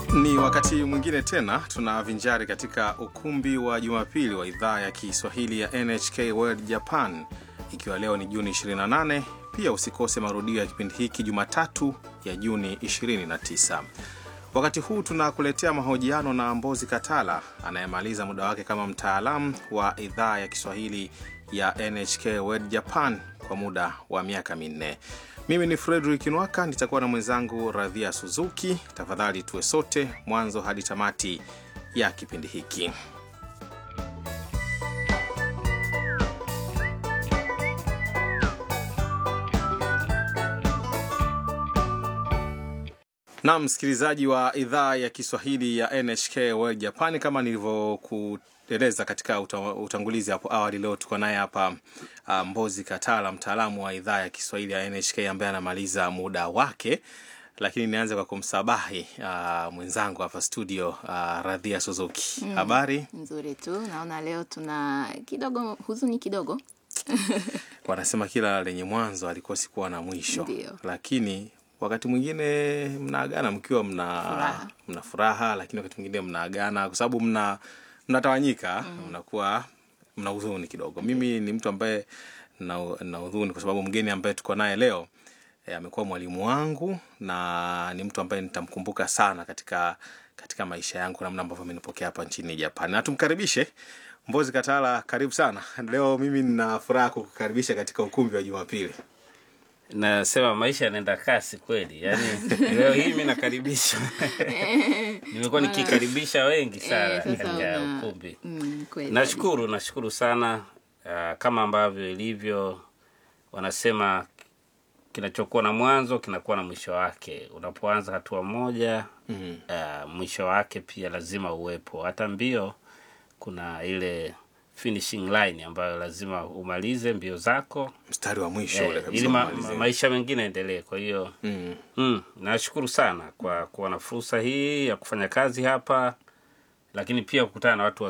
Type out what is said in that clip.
Ni wakati mwingine tena tunavinjari katika ukumbi wa Jumapili wa idhaa ya Kiswahili ya NHK World Japan, ikiwa leo ni Juni 28. Pia usikose marudio ya kipindi hiki Jumatatu ya Juni 29. Wakati huu tunakuletea mahojiano na Mbozi Katala anayemaliza muda wake kama mtaalamu wa idhaa ya Kiswahili ya NHK World Japan kwa muda wa miaka minne. Mimi ni Frederick Nwaka, nitakuwa na mwenzangu Radhia Suzuki. Tafadhali tuwe sote mwanzo hadi tamati ya kipindi hiki. Na msikilizaji wa idhaa ya Kiswahili ya NHK World Japan, kama nilivyokueleza katika uta- utangulizi hapo awali, leo tuko naye hapa uh, Mbozi Katala, mtaalamu wa idhaa ya Kiswahili ya NHK ambaye anamaliza muda wake, lakini nianze kwa kumsabahi uh, mwenzangu hapa studio uh, Radhia Suzuki. Habari? Nzuri tu, naona leo tuna kidogo huzuni kidogo. Wanasema kila lenye mwanzo alikosi kuwa na mwisho, Ndio. lakini wakati mwingine mnaagana mkiwa mna Furaha. mna furaha, lakini wakati mwingine mnaagana kwa sababu mna mnatawanyika, mnakuwa mna huzuni kidogo. Mimi ni mtu ambaye na, na huzuni kwa sababu mgeni ambaye tuko naye leo eh, amekuwa mwalimu wangu na ni mtu ambaye nitamkumbuka sana katika katika maisha yangu, namna ambavyo amenipokea hapa nchini Japan. Na tumkaribishe Mbozi Katala, karibu sana. Leo mimi nina furaha kukukaribisha katika ukumbi wa Jumapili. nasema maisha yanaenda kasi kweli yani leo hii mi nakaribisha nimekuwa nikikaribisha wengi sana Eh, sasa katika una- ukumbi Mm, kweli. nashukuru nashukuru sana uh, kama ambavyo ilivyo wanasema kinachokuwa na mwanzo kinakuwa na mwisho wake unapoanza hatua moja Mhm. uh, mwisho wake pia lazima uwepo hata mbio kuna ile finishing line ambayo lazima umalize mbio zako Mstari wa mwisho ule eh, kabisa ili ma, umalizie. ma, maisha mengine yaendelee kwa hiyo Mm. Mm, nashukuru sana kwa kuwa na fursa hii ya kufanya kazi hapa, lakini pia kukutana na watu